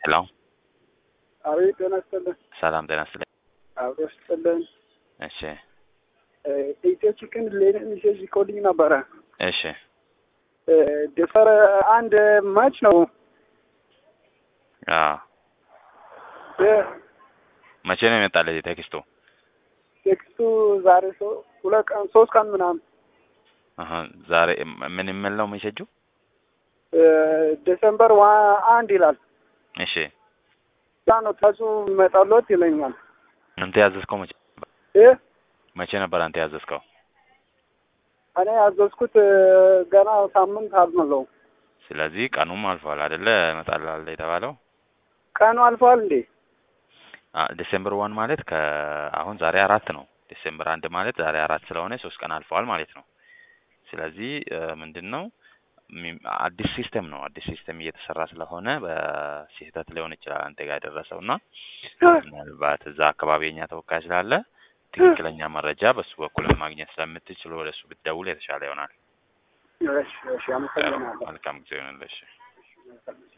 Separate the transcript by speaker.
Speaker 1: ሄሎ
Speaker 2: አቤት ጤና ይስጥልን።
Speaker 1: ሰላም ጤና ይስጥልኝ።
Speaker 2: አብሮ ይስጥልን።
Speaker 1: እሺ
Speaker 2: ኢትዮ ቺክን ሌላ ሜሴጅ ልኮልኝ ነበረ።
Speaker 1: እሺ
Speaker 2: ደፈር አንድ ማች ነው
Speaker 1: አዎ መቼ ነው የመጣልህ ቴክስቱ?
Speaker 2: ቴክስቱ ዛሬ ሰው ሁለት ቀን ሶስት ቀን ምናምን
Speaker 1: አሀ ዛሬ ምን የሚል ነው ሜሴጁ?
Speaker 2: ዲሰምበር ዋ አንድ ይላል።
Speaker 1: እሺ
Speaker 2: ያ ነው ታሱ መጣሎት ይለኛል።
Speaker 1: አንተ ያዘዝከው መቼ
Speaker 2: ይህ
Speaker 1: መቼ ነበር አንተ ያዘዝከው?
Speaker 2: እኔ ያዘዝኩት ገና ሳምንት አልሞላው።
Speaker 1: ስለዚህ ቀኑም አልፏል አይደለ? እመጣልሃለሁ የተባለው
Speaker 2: ቀኑ አልፏል እንዴ?
Speaker 1: አ- ዲሴምበር ዋን ማለት ከአሁን ዛሬ አራት ነው። ዲሴምበር አንድ ማለት ዛሬ አራት ስለሆነ ሶስት ቀን አልፈዋል ማለት ነው። ስለዚህ ምንድን ነው ሚ- አዲስ ሲስተም ነው። አዲስ ሲስተም እየተሰራ ስለሆነ በስህተት ሊሆን ይችላል አንተ ጋር የደረሰው እና ምናልባት እዛ አካባቢ የኛ ተወካይ ስላለ ትክክለኛ መረጃ በሱ በኩል ማግኘት ስለምትችሉ ወደ እሱ ብትደውል የተሻለ ይሆናል።
Speaker 2: እሺ እሺ፣ አመሰግናለሁ።
Speaker 1: መልካም ጊዜ ይሆንልሽ።